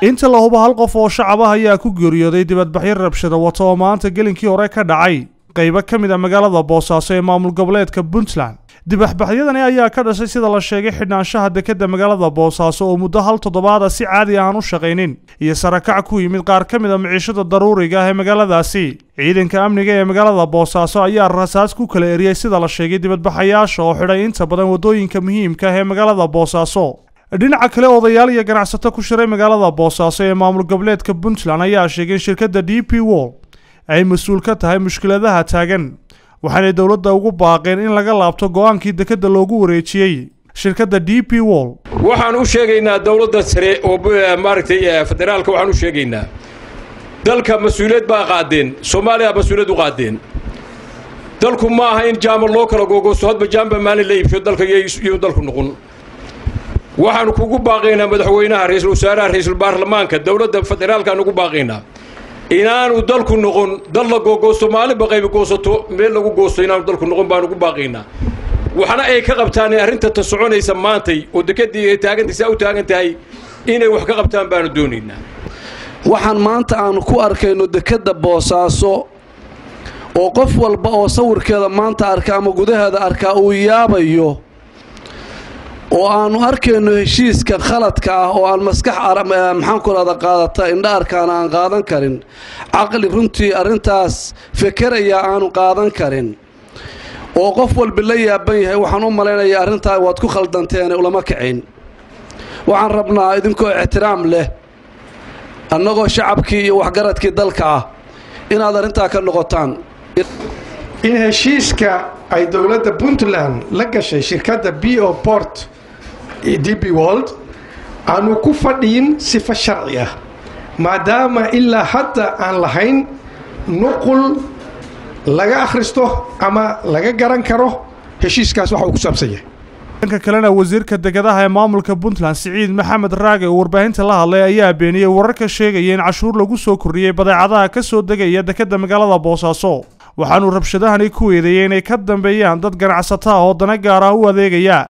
inta la hubo hal qof oo shacab ah ayaa ku geeriyooday dibadbaxyo rabshada wata oo maanta gelinkii hore ka dhacay qaybo ka mid a magaalada boosaaso ee maamul goboleedka puntland dibaxbaxyadani ayaa ka dhashay sida la sheegay xidhnaanshaha dekadda magaalada boosaaso oo muddo hal toddobaada si caadi aan u shaqaynin iyo sarakac ku yimid qaar ka mid a miciishada daruuriga ah ee magaaladaasi ciidanka amniga ee magaalada boosaaso ayaa rasaas ku kala eriyey sida la sheegay dibadbaxayaasha oo xidhay inta badan waddooyinka muhiimka ah ee magaalada boosaaso dhinaca kale odayaal iyo ganacsato ku shiray magaalada boosaaso ee maamul goboleedka puntland ayaa sheegay in shirkadda d p wol ay mas-uul ka tahay mushkiladaha taagan waxaanay dowladda ugu baaqeen in laga laabto go'aankii dekadda loogu wareejiyey shirkadda d p wol waxaan u sheegaynaa dowladda sare oo maaragtay federaalka waxaan u sheegaynaa dalka mas-uuliyad baa qaadeen soomaaliya mas-uuliyad u qaadeen dalku ma aha in jaama loo kala googoosto hadba jaamba maalin la iibsho dalka iyo dalku noqon waxaanu kugu baaqaynaa madaxweynaha ra-iisul wasaaraha ra-iisul baarlamaanka dowladda federaalkaan ugu baaqaynaa inaanu dalku noqon dal la googoosto maalinba qaybi goosato meel lagu goosto inaanu dalku noqon baanu ugu baaqaynaa waxna ay ka qabtaan arrinta ta soconaysa maantay oo dekedii ay taagantay saa u taagan tahay inay wax ka qabtaan baanu doonaynaa waxaan maanta aanu ku arkayno dekedda boosaaso oo qof walba oo sawirkeeda maanta arka ama gudaheeda arkaa uu yaabayo oo aanu arkayno heshiiska khaladka ah oo aan maskax maxaan ku rahda qaadata indha arkaana aan qaadan karin caqli runtii arrintaas fekeraya aanu qaadan karin oo qof walba la yaaban yahay waxaan u malaynayaa arrintaa waad ku khaldanteene ulama kicin waxaan rabnaa idinkoo ixtiraam leh annagoo shacabkii iyo waxgaradkii dalka ah inaad arrintaa ka noqotaan in heshiiska ay dowladda puntland la gashay shirkadda b o port d b wold aanu ku fadhiyin sifo sharci ah maadaama ilaa hadda aan lahayn nuqul laga akhristo ama laga garan karo heshiiskaas waxa uu ku saabsan yahay dhanka kalena wasiirka degadaha ee maamulka puntland siciid maxamed raage oo warbaahinta la hadlay ayaa beeniyey wararka sheegaya in cashuur lagu soo kordhiyey badeecadaha ka soo degaya dekedda magaalada boosaaso waxaanuu rabshadahani ku eedeeyey inay ka dambeeyaan dad ganacsato ah oo dana gaar ah u adeegaya